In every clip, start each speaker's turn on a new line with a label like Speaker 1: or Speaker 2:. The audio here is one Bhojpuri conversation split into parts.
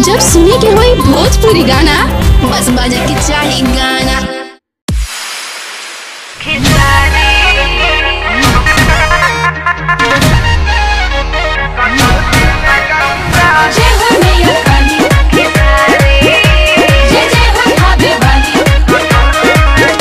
Speaker 1: जब सुने के होई भोजपुरी गाना बस बजे के चाही गाना
Speaker 2: जय हो मैया काली जय जय हो भाभी वाली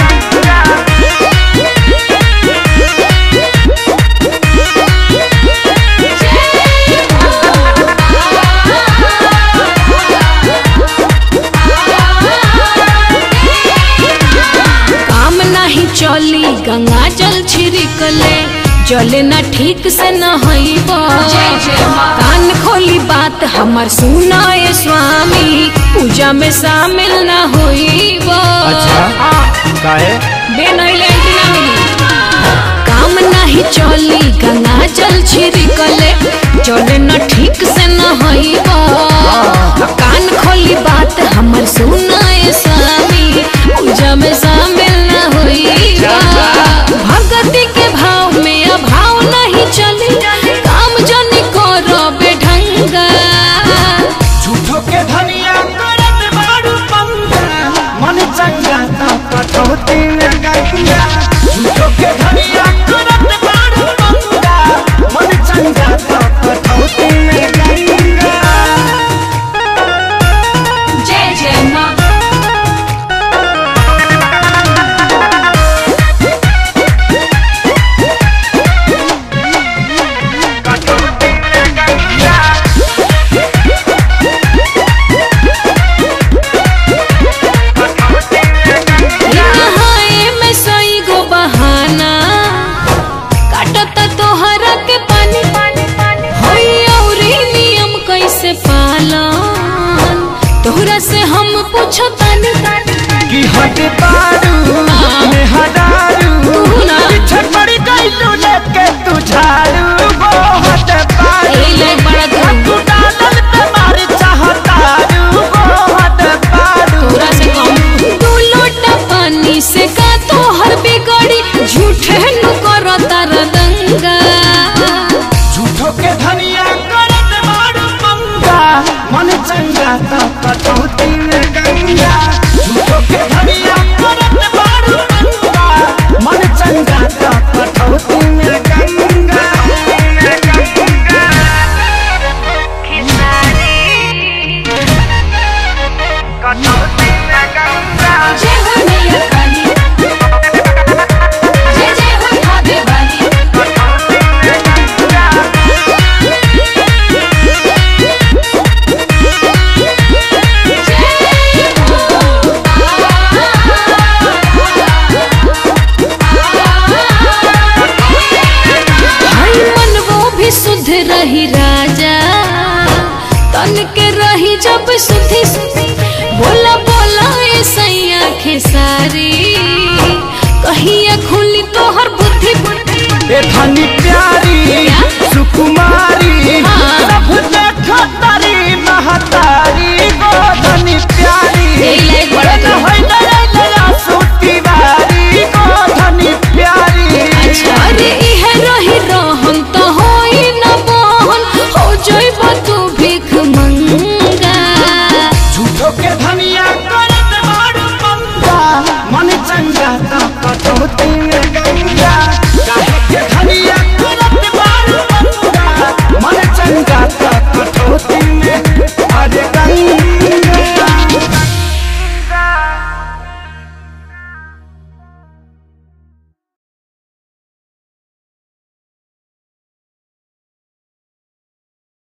Speaker 3: काम नाही चली गंगा जल छिड़कले जले ना ठीक से न हईब
Speaker 2: जय जय माँ।
Speaker 3: कान खोली बात हमर सुनाए स्वामी पूजा में शामिल न होईब
Speaker 4: अच्छा काहे
Speaker 3: बेनैले ना मिली काम नाही चली गंगा जल छिड़कले जले न ठीक से न हईब कान खोली बात हमर सुनाए स्वामी पूजा में शामिल न होईब भगति के भाव में अभाव नहीं चली काम जनी करो बेढंगा
Speaker 4: झूठो के धनिया करत बारू पंगा मन चंगा तो कटौती में गंगा झूठो के धनिया करत बारू पंगा मन चंगा तो कटौती में गंगा
Speaker 2: जय जय माँ
Speaker 3: नहाए में सई गो बहाना काटत तोहरा के पानी होई औरी नियम कैसे पालन तोहरा से हम पूछो तानी
Speaker 4: कि हट बारू में हडारू
Speaker 3: ना।
Speaker 4: पीछे पड़ गई तू लेके तू झाड़ू वो हट बारू
Speaker 3: ए ले बड़ा धूम।
Speaker 4: तू डालल पे मारी चाहतारू वो हट बारू
Speaker 3: तोहरा से कम दू लोटा पानी से का तोहर बिगड़ी झूठे नु करो तार दंगा
Speaker 4: झूठो के धनिया करत मारू पंगा मन चंगा तो कटौती में गंगा झूठो के धनिया करत मारू पंगा मन चंगा तो कटौती में गंगा
Speaker 2: जय हो मैया काली जय जय हो भाभी वाली
Speaker 3: हई मन वो भी शुद्ध रही राजा तन के रही जब सुधी बोला बोला ए सैया खेसारी कहिया खुली तोहर बुद्धि
Speaker 4: ए धनी प्यारी सुकुमारी
Speaker 3: हाँ।
Speaker 4: सब देखो तारी महत